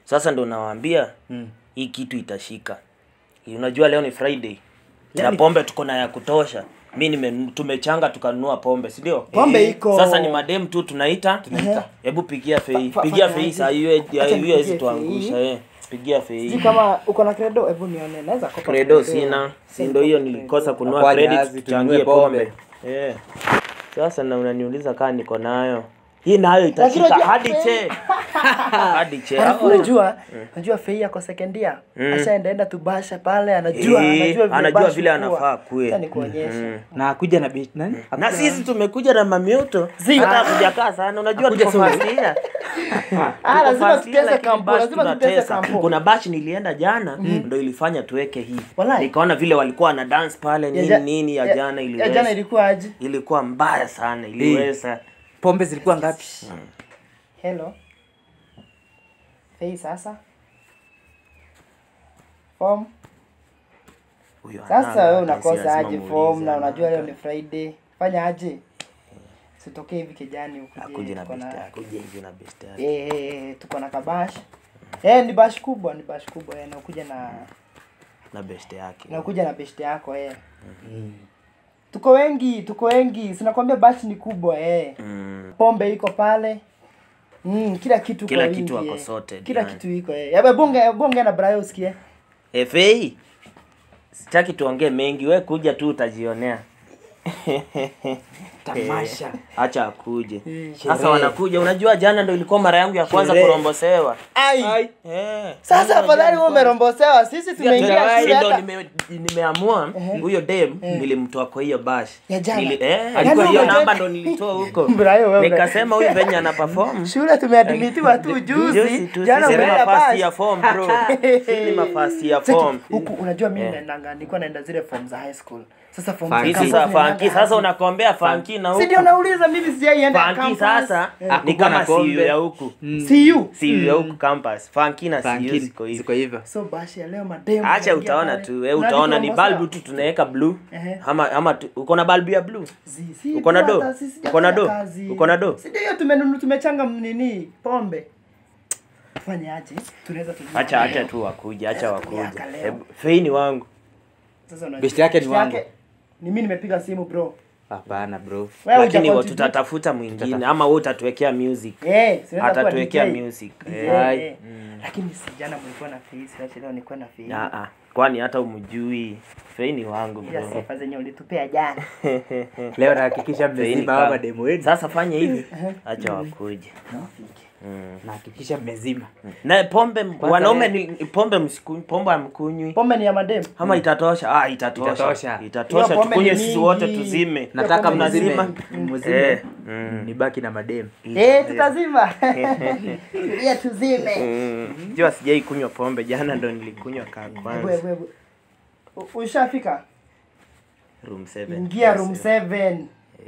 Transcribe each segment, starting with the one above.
Sasa ndo nawaambia Mm. hii kitu itashika. Unajua leo ni Friday. Na Yaani- pombe tuko na ya kutosha. Mi nime tumechanga tukanunua pombe, si ndio? Pombe Eh, iko. Sasa ni madem tu tunaita. Tunaita. Hebu pigia fei. Fa- fa- Pigia fanya fei aje? saa hiyo hiyo Acha nipigie hizi tuangusha fei. eh. Pigia fei. Sijui kama uko na credo, hebu nione. Naweza kopa Credo sina. Si ndio hiyo nilikosa kununua Kwa credit jahazi, tuchangie tununue pombe. Eh. Sasa na unaniuliza kama niko nayo. Hii nayo Lakini itashika unajua- hadi che. Hadi che. Alafu unajua, unajua Fei yako second year. Ashaenda enda tubasha pale, anajua, Eh, anajua vile anajua bash vile hukua. anafaa kuwe. Acha nikuonyeshe. Mm. na akuja na bit nani na sisi tumekuja na mamioto Zi- hata kujakaa sana unajua Hakuja tuko soon. first year. Ah, Tuko lazima first year, tutese lakini kampo, bash lazima tutese tunatesa. kampo. kuna bash nilienda jana ndo ilifanya tuweke hii Walai. nikaona vile walikuwa na dance pale Ya nini ja- nini ya ya- jana Ya jana iliweza ilikuwa aje? ilikuwa mbaya sana iliweza pombe zilikuwa ngapi Hello. Fei sasa. Form. Huyo Sasa ananga, wewe hata si unakosa lazima aje muulize, form na unajua leo ananga. ni Friday. Fanya aje? Sitokee hivi kijani ukuje. akuje na tuko best na- yake akuje hivi na best yake Eh, eh, eh, tuko na kabash. Eh, ni bash kubwa, ni bash kubwa eh, na ukuja na na best yake na ukuja na best yako eh. Tuko wengi, tuko wengi. Sinakwambia bash ni kubwa eh. Mm. Pombe iko pale. Mm, kila kitu Kila kwa kitu wingi, wako eh. sorted, Kila yani. kitu iko eh. Yabe bonge bonge na Brayo usikie. Efei, sitaki tuongee mengi, we kuja tu utajionea. Tamasha. Acha akuje. Sasa Sherehe. wanakuja, unajua jana ndo ilikuwa mara yangu ya kwanza Sherehe. kurombosewa. Ai. Eh. Sasa Jana afadhali jana wewe umerombosewa. Sisi Sio tumeingia tena, shule ndo hata nime- nimeamua huyo dem nilimtoa kwa hiyo bash. Ya jana. Nili- eh, Yaani hiyo umejua- namba ndo nilitoa huko. Brayo wewe. Nikasema huyu venye ana perform. Shule tumeadmitiwa tu juzi. tu, Jana sisi ni umeenda mafasi bash. ya form bro. Sisi ni mafasi ya Sasa form. huku unajua mimi Eh. naendanga nilikuwa naenda zile form za high school. Sasa form Funky. za Hizi campus sasa naendanga funky, sasa hapo. unakombea funky na Si ndio huku. nauliza mimi sijaienda Funky campus. sasa Eh. ni Hakukuwa kama na pombe. siu ya huku. See you. Siu ya huku campus. Funky na siu Funky, ziko hivi. ziko hivyo So bashi ya leo mademu. Acha wanaingia utaona pale. tu, we Unadi utaona ni kurombosewa. balbu tu tunaweka blue. Ehe. Ama ama tu- uko na balbu ya blue? Zi- si Uko na tu do? hata sisi Uko na sijafanya do? kazi. Uko na do? Si ndio hiyo tumenunu tumechanga nini pombe. Fanya aje? Tunaweza tujua. Acha acha tu wakuja, acha wakuja. Miaka leo. Hebu Fei ni wangu. Sasa unajua. Best yake ni Best wangu. Ni mimi nimepiga simu bro. hapana bro Wewe Lakini huja wa- contribute. tutatafuta mwingine ama wewe utatuwekea music. Eh, si unaweza kuwa Atatuwekea DJ. music. DJ, Eh. Ai. eh. Lakini si jana mlikuwa na fees, acha leo nilikuwa na fees. Ah ah. Kwani hata umjui. Fei ni wangu Ila bro. sifa zenye ulitupea jana. leo nahakikisha Fei ni mmezima kama- hawa demu wenu Sasa fanya hivi. Acha wakuje. nahakikisha mmezima Na pombe wanaume ni pombe msikunywi, pombe amkunywi. Pombe ni ya madem. Ama itatosha? Ah, itatosha. Itatosha. Itatosha. Hiyo pombe Tukunywe ni sisi mingi. wote tuzime. nataka pombe mzima nzima. mzima Eh. Mm. nibaki na mademu Eh, tutazima. Tulia tuzime. Mm. Jua sijai kunywa pombe, jana ndo nilikunywa kaa Hebu kwanza. hebu hebu. U- Ushafika? Room 7. Ingia room 7.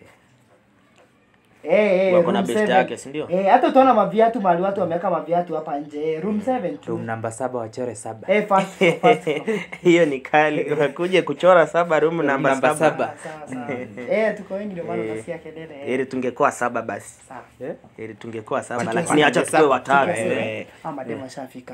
Eh, eh, Wako room na best 7. yake, si ndio? Eh, hata utaona maviatu mahali watu wameweka maviatu hapa nje. Eh, Room 7 tu. room namba saba wachore saba Eh, fast floor, fast floor. Hiyo ni kali. Wakuje kuchora saba room namba namba saba. saba. Sawa sawa. Eh, tuko wengi ndio maana unasikia kelele. eh. Heri tungekuwa saba basi. Sawa. Heri tungekuwa saba Tukiwa lakini acha saba. tukue watatu. Tukiwa saba. eh. Ah, mademu washafika.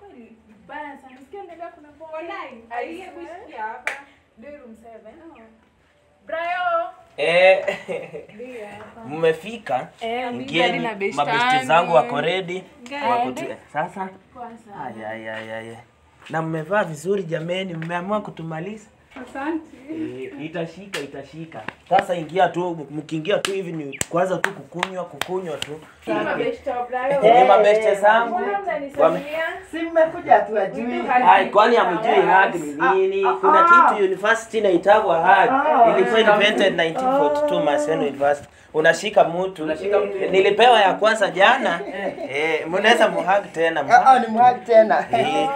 Eh, mmefika Eh, ingieni na best mabesti yangu. zangu wako ready Gari. wako tu- eh, sasa Ay, ay, ay, ay, ay. na mmevaa vizuri jameni mmeamua kutumaliza Eh, itashika itashika sasa ingia tu mkiingia tu hivi ni kwanza tu kukunywa kukunywa tu ni mabeste zangu Wame- Si mmekuja tu ajui. Ai, kwani hamjui hag ni nini? Kuna kitu university inaitagwa hag. Ilikuwa invented 1942 Maseno University. Unashika mtu. Nilipewa ya kwanza jana. Eh, mnaweza muhag tena. Ah, ah, ni mhagi tena. Eh,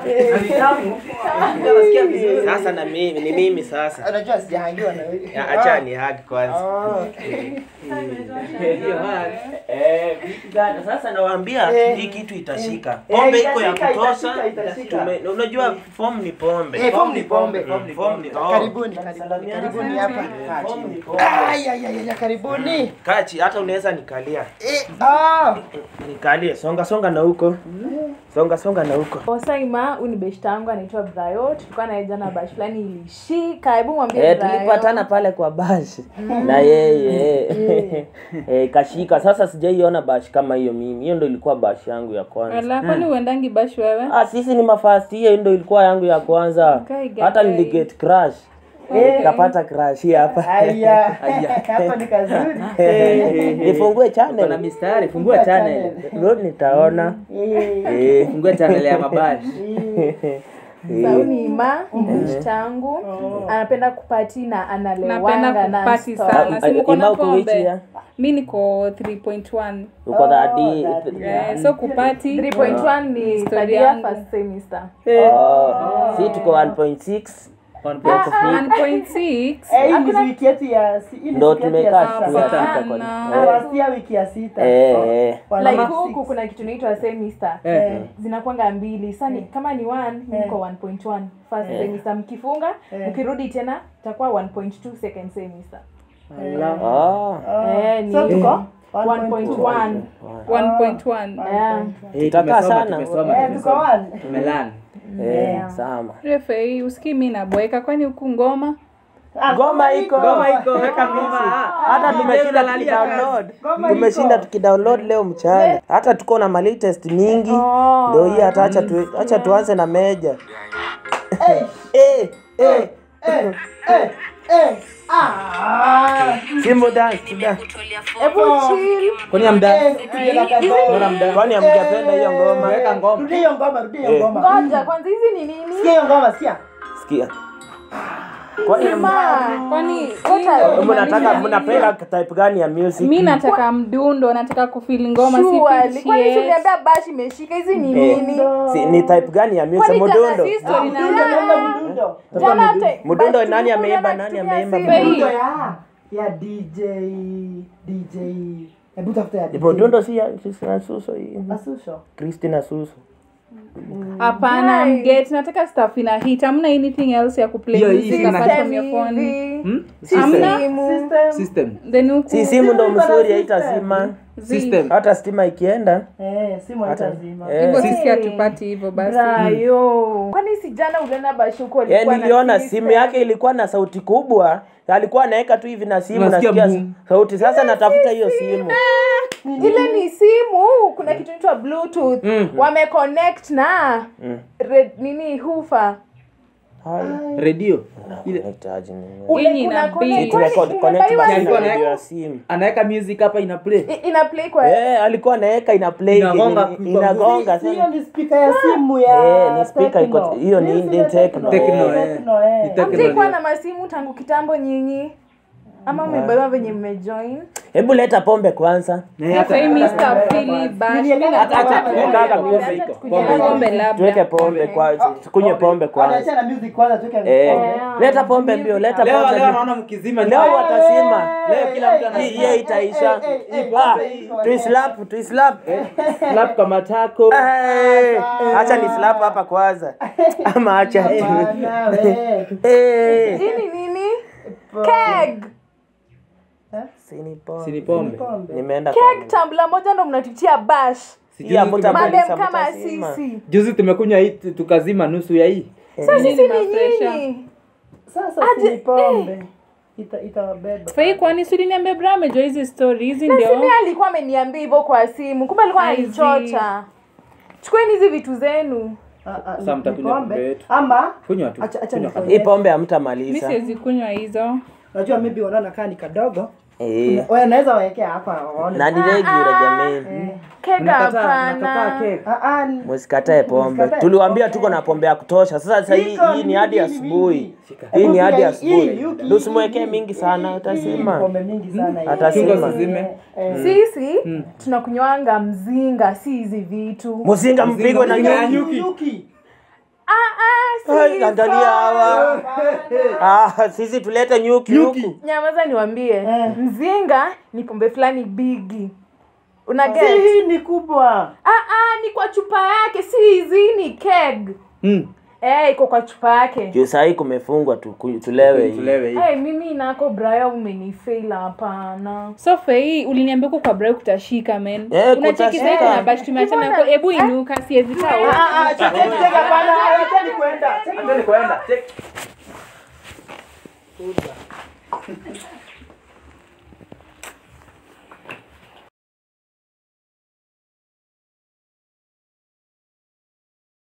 Nasikia vizuri. Sasa na mimi ni mimi sasa. Unajua sijahangiwa na wewe. Ya, Acha ni hag kwanza. Oh. Hiyo hag. Eh, vitu gani? Sasa nawaambia Eh. hii kitu itashika. Eh, Pombe iko ya itashika, kutosha. itashika, itashika. Tume- Unajua form ni pombe. Eh, form ni pombe. Mm, form ni oh. Karibuni, karibuni, karibuni hapa. Kaa Form ni chini. pombe. Ai, ai, ai, ai, karibuni. Kachi, hata unaweza nikalia. Eh, ah. Nikalie, songa songa na huko. songa songa na huko Osaima, huyu ni beshta yangu anaitwa Brayo. Tulikuwa naye jana bash fulani ilishika. Hebu mwambie Eh, Brayo. tulipatana pale kwa bash na yeye eh, kashika. Sasa sijaiona bash kama hiyo mimi. Hiyo ndo ilikuwa bash yangu ya kwanza. Ala, kwani uendangi bash wewe? Ah, sisi ni mafast, hiyo ndo ilikuwa yangu ya kwanza. Gai, gai, Hata gai. niliget crash. Nikapata crash hii hapa. Haya, hapa ni kazuri. Nifungue Kuna channel. mistari, fungua channel. Road nitaona. Eh, Eh. Fungua channel ya mabashi. Sasa huyu ni Ima, ni beshta yangu. Anapenda kupati na analewanga Napenda na kupati stop. sana. Si Ah, mko Ima na uko which pombe? year? Mi niko 3.1. Uko that Oh, D. that D. Eh, so kupati 3.1 ni Story third year yangu. first semester. Oh, si tuko 1.6. 1.6. Eh, hii ni wiki yetu ya si- hii ni Ndo wiki yetu ya tumekaa sita. tumefika kwa Hapana. Nawasia wiki ya sita. Eh, eh. Wana like mark huku six. kuna kitu inaitwa semester Eh. zinakwanga mbili sa ni- kama ni 1 niko 1.1 first semester mkifunga mkirudi tena itakuwa 1.2 second semester Ah. eh, ni So tuko 1.1 1.1. yeah. Eh, Tutakaa tumesoma, sana. tumesoma, Eh, tuko tumesoma. one. Tumelani. Eh, sama. Refe, usikii mi naboeka kwani huku ngoma? Ah, Ngoma iko. Ngoma iko, weka ngoma. Hata tumeshinda unalalia tukidownload. Ngoma Tumeshinda iko. tukidownload leo mchana. Hata tuko na malatest mingi. Ndio hii hata acha tu, acha tuanze na meja. Eh, Eh, eh. eh, eh, eh. Ah. Simbo dance, tu dance. hebu chill Kwani hamda? Eh, tujela kadogo. Mbona mda? Kwani hamjapenda hiyo ngoma? Weka ngoma. Rudia hiyo ngoma, rudia hiyo Eh. ngoma. ngoja kwanza hizi ni nini Sikia hiyo ngoma, sikia. Sikia. Kwani Sima. Kwani mnataka mnapenda type gani ya music? mi nataka mdundo, nataka kufili ngoma, si Surely. feel kwani shit. tuliambia bashi imeshika hizi ni Eh, nini si, ni type gani ya music? Kwani jana Mudundo. si story na- Mdundo, naomba mdundo. Jana te- Mudundo basi nani tulikuwa ameimba, na nani kutumia ameimba simu. Fei. Mdundo ya ya DJ DJ. Hebu tafuta ya DJ. Mudundo si ya si na Suso hii. Asusho. Christina Suso. Hapana, mget, nataka stuff ina hit. Hamna anything else ya kuplay Hiyo hii music ina- apart System from your phone. hivi. Hmm? Si Hamna? simu. System. System. Then huku Si simu ndo Simu iko na mzuri system. haitazima. System. Hata stima ikienda. Eh, simu haitazima. Eh. hivyo Hey. sisi hatupati hivyo basi. Brayo. kwani si jana uliona bashuko Eh, niliona simu yake ilikuwa na sauti kubwa. Alikuwa anaweka tu hivi na simu Unasikia nasikia boom. sauti. Sasa natafuta hiyo simu. ile ni simu kuna kitu inaitwa bluetooth wameconnect na red, nini hufa Haya. Radio. Ile Nahitaji nini? Ule Yenye kuna ina connect- beat. kwani Record connect umebaiwa basi alikuwa na simu? radio ya simu. anaweka music hapa ina play. I- ina play kwa Eh, alikuwa anaweka ina play Inagonga ini- kwa inagonga Hiyo sana. ni speaker ya simu ya Eh, ni speaker iko- Tecno. hiyo ni- Hii ni ya Tecno. Tecno, eh. Tecno, eh. Ni Tecno. hamjaikuwa na masimu tangu kitambo nyinyi ama umebaiwa venye mmejoin Hebu leta pombe kwanza. Eh, hata- Sasa hii hata- Mr. Philly bash. Nini ya- Mimi hata- nataka hata- pombe. hata- Pombe pombe iko. pombe. Pombe labda. Tuweke pombe kwanza. Tukunywe pombe kwanza. Anaachana music kwanza tuweke Eh, pombe. leta pombe mbio, leta Leo pombe leo mbio. naona mkizima. Leo watazima. Leo kila mtu ana Hii hiyo itaisha. Eh, eh, eh, Ah, eh, tuislap, tuislap. slap kama tako. Eh, Acha ni slap hapa kwanza. Ama acha tu. Bana, we. Eh. hii ni nini keg Sini pombe. Sini pombe. Pombe. Nimeenda keg tambla moja ndo mnatutia bash Sijui Ya, muta- tume- madem Kabisa, kama mtazima. sisi Juzi tumekunywa hii tu- tukazima nusu ya hii. sasa sisi ni mafresha. nyinyi Sasa Aje, si pombe. Ita itawabeba. Fai, kwani si uliniambia bra amejua hizi story hizi na ndio simi alikuwa ameniambia hivyo kwa simu kumbe alikuwa Aizi. ananichocha chukueni hizi vitu zenu Ah, ah, Sasa ni mtakunywa pombe pombe. yetu. Ama Kunywa tu. acha acha Kunywa nifanye- Hii pombe mi hamtamaliza. siwezi kunywa hizo Najua maybe wanaona kaa ni kadogo. Eh. Wewe unaweza wawekea hapa waone. Na ni regular jamani. keg Unakataa, unakataa hapana cake. Ah, ah, ni- Msikatae pombe. Msikatae. Tuliwaambia tuko na pombe ya kutosha. Sasa sasa hii Iko hii ni hadi mingi, asubuhi. mingi. Hii ni hadi Hii, asubuhi. hii, hii, Ndio usimwekee hii, mingi hii, sana hii, utasema. Pombe mingi sana hii. Atasema. Chunga usizime. Eh, sisi tunakunywanga mzinga si hizi vitu Mzinga mpigwe na Mzinga ya nyuki. nyuki. Yuki. ah, ah, Ai, si Angalia hawa. Ah, sisi tulete nyuki huku. nyamaza niwambie Eh. mzinga ni pombe fulani bigi una Si get hii ni kubwa. ah, ah, ni kwa chupa yake si hizi ni keg Mm. Eh, iko kwa chupa yake. juu sahii kumefungwa tu, ku- tulewe hii. Tulewe hii. Eh, mimi nako Braya umenifail hapana. so fei uliniambia uko kwa bra kutashika men Eh, unacheki kutashika. sasa na bash tumeachana nako hebu inuka siwezi kaa huko. Ah, ah, cheki, cheki, hapana, acheni kuenda. Acheni kuenda. Check.